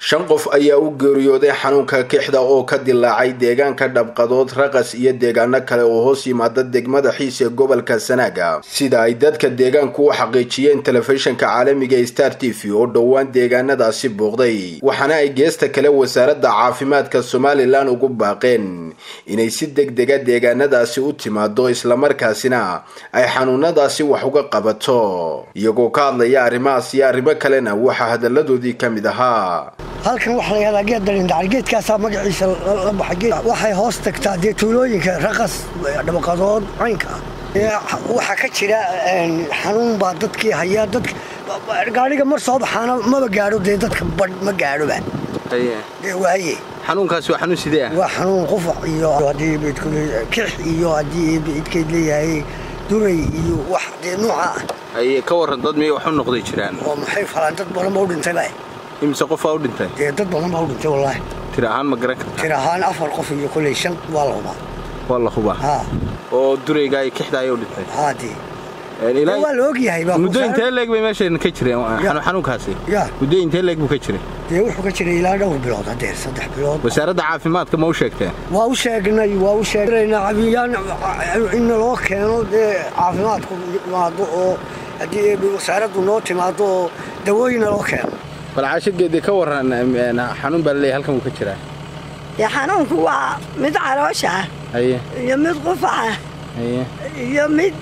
shan qof ayaa u geeriyooday xanuunka kixda oo ka dilaacay deegaanka dhabqadood raqas iyo deegaano kale oo hoos yimaada degmada xiis ee gobolka sanaaga sida ay dadka deegaanku u xaqiijiyeen telefishinka caalamiga star t v oo dhowaan deegaanadaasi booqday waxaana ay geesta kale wasaaradda caafimaadka somalilan ugu baaqeen inay si degdega deegaanadaasi u timaado islamarkaasina ay xanuunadaasi wax uga qabato iyagoo ka hadlaya arrimahaas iyo arrimo kalena waxaa hadalladoodii ka mid ahaa halkan waxaa la yahdaa geed dalindhacay geedkaasaa magaciisa la baxay waxay hoos tagtaa dee tuulooyinka raqas dhabaqadood caynka ah waxaa ka jira xanuun baa dadkii hayaa dadka gaadhiga mar soo baxaana maba gaadho dee dadka badh ma gaadhoba dee waaye xanuunkaasi waa xanuun sidee ah waa xanuun qufac iyo haddii kix iyo haddii idkeyd leeyahay duray iyo wax dee nooca ah aye ka warran dad miyay wax u noqday jiraan oo maxay falaan dad badan ba u dhintayba imise qofaa u dhintay dee dad badan baa u dhintay wallaahi tir ahaan ma garan kartaa tir ahaan afar qof iyo koley shan waa la hubaa waa la hubaa haa oo durayga ay kixda ayay u dhintay haa dee waa la ogyahay baa muddo intee leeg bay meeshan ka jireen xanuunkaasi ya muddo intee leeg buu ka jiray dee wuxuu ka jiray ilaa dhowr bilood haddee saddex bilood wasaaradda caafimaadka ma u sheegteen waa u sheegnay waa u sheegnayna cabiyaan in loo keeno dee caafimaadku yimaado oo haddii wasaaraddu noo timaado oo dawooyina loo keeno bal caashageedii ka warran xanuun baa laleeyahay halkan wuu ka jiraa dee xanuunku waa mid caloosha ah haye iyo mid qufaca haye iyo mid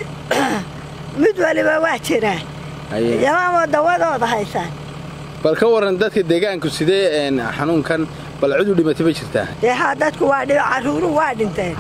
mid waliba waa jiraa haye yamaama dawadooda haysaan bal ka warran dadka deegaanku sidee xanuunkan bal cid u dhimatay ma jirtaa dee haa dadku waa dhi carruuruhu waa dhinteen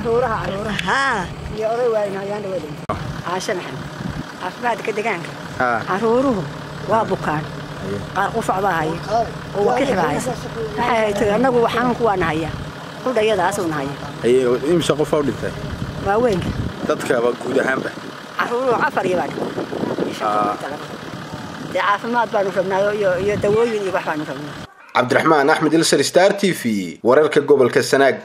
haa iyo oday waaynaayaan waa dhinteen caasha maxamed caafimaadka deegaanka haa carruuruhu waa bukaan qaar qufac baa haya oo wakix baa haysa waxay haytay annagu xanuunku waa nahaya hudhayadaasuu nahaya haye imise qofaa u dhintay waaweynka dadkaba guud ahaanba carruuruhu afar iyo baa dhintay dee caafimaad baanu rabnaa iyo dawooyin iyo wax baanu rabnaa cabdiraxmaan axmed ilsar star t v wararka gobolka sanaag